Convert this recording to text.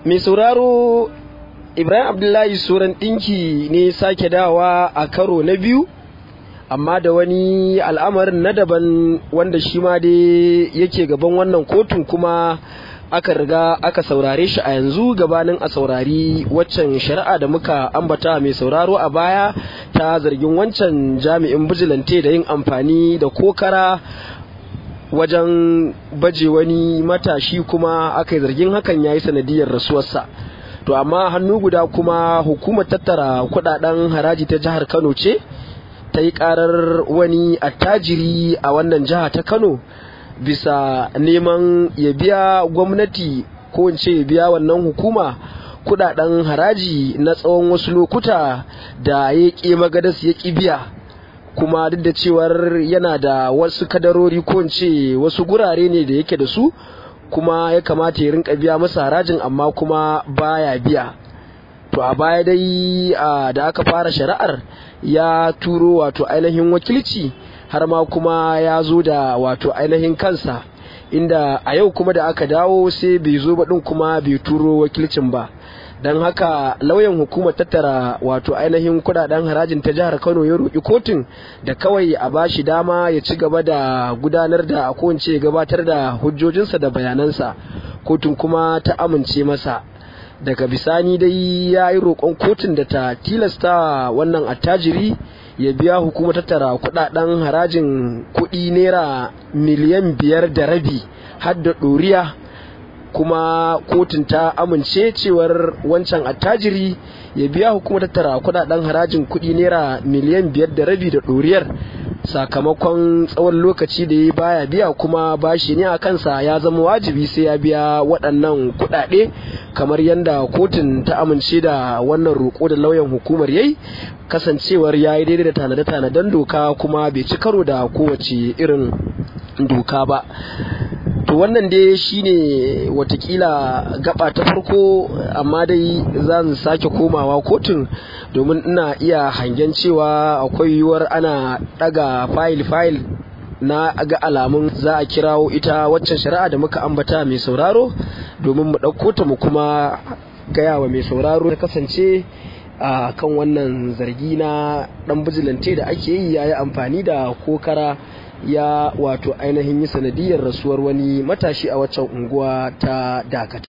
mai sauraro ibrahim abdullahi suran ɗinki ne sake dawa a karo na biyu amma da wani al'amarin na daban wanda shi ma dai yake gaban wannan kotun kuma aka riga aka saurare shi a yanzu gabanin a saurari waccan shari'a da muka ambata mai sauraro a baya ta zargin wancan jami'in bijilante da yin amfani da kokara wajen baje wani matashi kuma aka yi zargin hakan ya yi sanadiyar rasuwarsa to amma hannu guda kuma hukumar tattara kudaden haraji ta jihar kano ce ta yi karar wani attajiri a wannan jiha ta kano bisa neman ya biya gwamnati ko in ce ya biya wannan hukuma kudaden haraji na tsawon wasu lokuta da ya ƙi magadas ya ƙi biya kuma duk da cewar yana da wasu kadarori ko in ce wasu gurare ne da yake da su kuma ya kamata ya rinka biya masa harajin amma kuma baya biya to a baya dai da aka fara shari'ar ya turo wato ainihin wakilci har ma kuma ya zo da wato ainihin kansa inda a yau kuma da aka dawo sai bai zo ba din kuma bai turo wakilcin ba don haka lauyan hukumar tattara wato ainihin kudaden harajin ta jihar kano ya roƙi kotun da kawai a bashi dama ya ci gaba da gudanar da ko gabatar da hujjojinsa da bayanansa kotun kuma ta amince masa daga bisani dai ya yi roƙon kotun da ta tilasta wannan attajiri ya biya hukumar tattara kudaden harajin kuɗi naira miliyan biyar da rabi har da ɗoriya kuma kotun ta amince cewar wancan attajiri ya biya hukumar tattara kudaden harajin kuɗi naira miliyan biyar da rabi da ɗoriyar sakamakon tsawon lokaci da ya baya biya kuma bashi ne a kansa ya zama wajibi sai ya biya waɗannan kuɗaɗe kamar yadda kotun ta amince da wannan roƙo da lauyan hukumar yayi kasancewar ya yi daidai da tanade-tanaden doka kuma bai ci karo da kowace irin doka ba to wannan dai shine watakila gaba ta farko amma dai zan sake komawa kotun domin ina iya hangen cewa akwai yiwuwar ana daga fayil-fayil na ga alamun za a kirawo ita waccan shari'a da muka ambata mai sauraro domin mu ɗauko ta mu kuma gaya wa mai sauraro ta kasance a kan wannan zargi na ɗan bijilante da ake yi ya yi amfani da kokara ya wato ainihin yi sanadiyar rasuwar wani matashi a waccan unguwa ta dakata